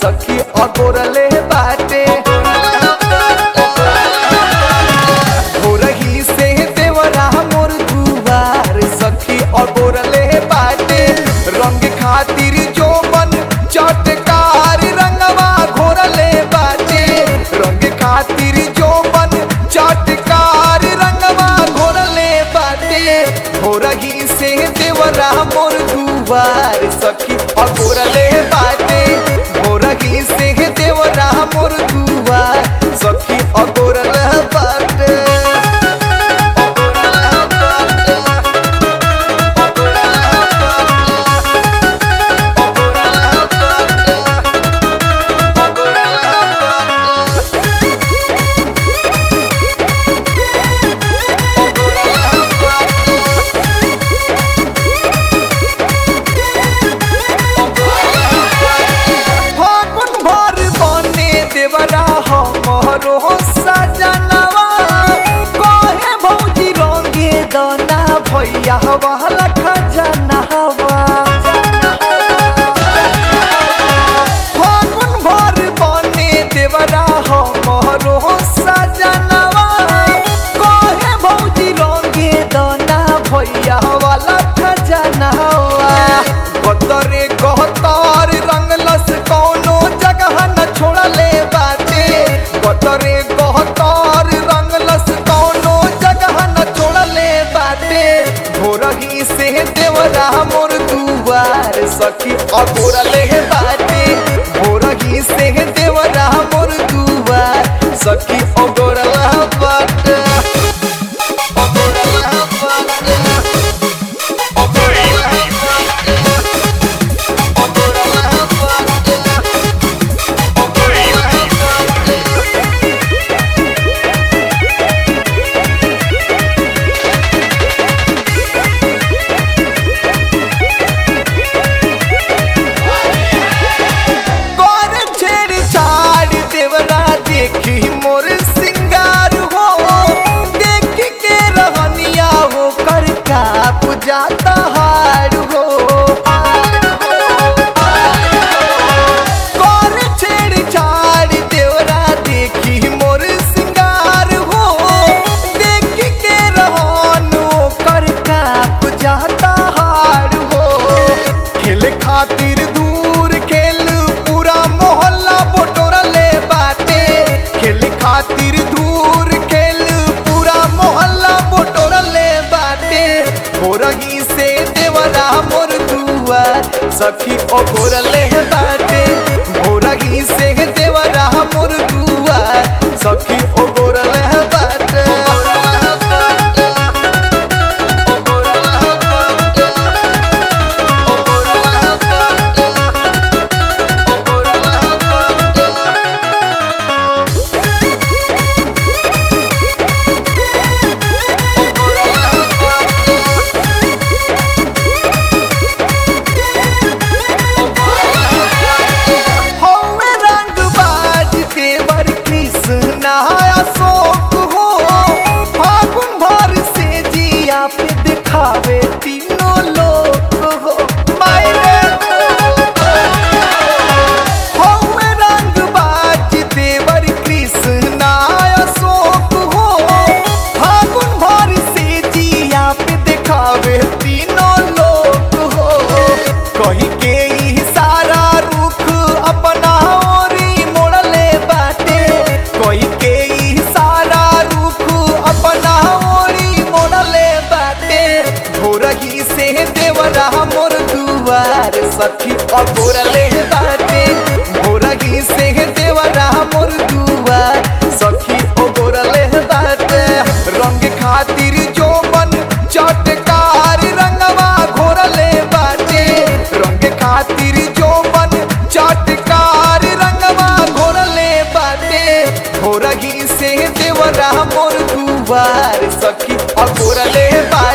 सखी अगोरले बाटे भोरही से देवरा मोर दुआर सखी अगोरले बाटे रंग खातिर जो मन चटकार रंगवा घोरले बाटे रंग खातिर जो मन चटकार रंगवा घोरले बाटे भोरही से देवरा मोर दुआर सखी अगोरले बाटे भोरही से देवरा मोर दुआर सखी अगोरले बाटे फागुन भर बने देवरा हमरो सजनवा कहे भौजी रंगे दना भैया वाला खजनवा फागुन भर बने देवरा हमरो सजनवा कहे भौजी रंगे दना भैया वाला खजनवा गतरे गहतार रंगलस कौनो जगह न छोड़ले बाटे गतरे गहतार रंगलस कौनो जगह न छोड़ले बाटे भोरही से देवरा मोर दुआर सखी अगोरले बाटे भोरही से देवरा मोर दुआर सखी अगोरला बाटे अगोरला बाटे अगोरला बाटे अगोरला बाटे अगोरला बाटे कर छेड़ छाड़ देवरा देखी मोर सिंगार हो देख के रहनिया हो कर का पुजाता हार हो कर छेड़ छाड़ देवरा देखी मोर सिंगार हो देख के रहन हो कर का पुजाता हार हो खेल खातिर दूर खेल पूरा मोहल्ला बटोरले बाटे खेल खातिर दूर खेल पूरा मोहल्ला बटोरले बाटे भोरही से देवरा मोर दुआर सखी ओ घोरले बाटे भोरही से देवरा मोर दुआर सखी ओ घोरले बाटे हौवे रंगबाज देवर कृष्णा अशोक हो फागुन भर से जिया पे दिखावे तीनों लोग हो मायरे हौवे रंगबाज देवर कृष्णा अशोक हो फागुन भर से जिया पे दिखावे तीनों लोग हो कहीं के ही सारा रुख अपना ओरी मोड़ले बाटे कोई के ही सारा रुख अपना ओरी मोड़ले बाटे भोरही से देवरा मोर दुआर सखी अगोरले बाटे भोरही से देवरा मोर दुआर सखी अगोरले बाटे रंग खातिर जो मन चटकार रंगवा घोरले बाटे रंग खातिर जो मन चटकार रंगवा घोरले बाटे भोरही से देवरा मोर दुआर सखी अघोरले बाटे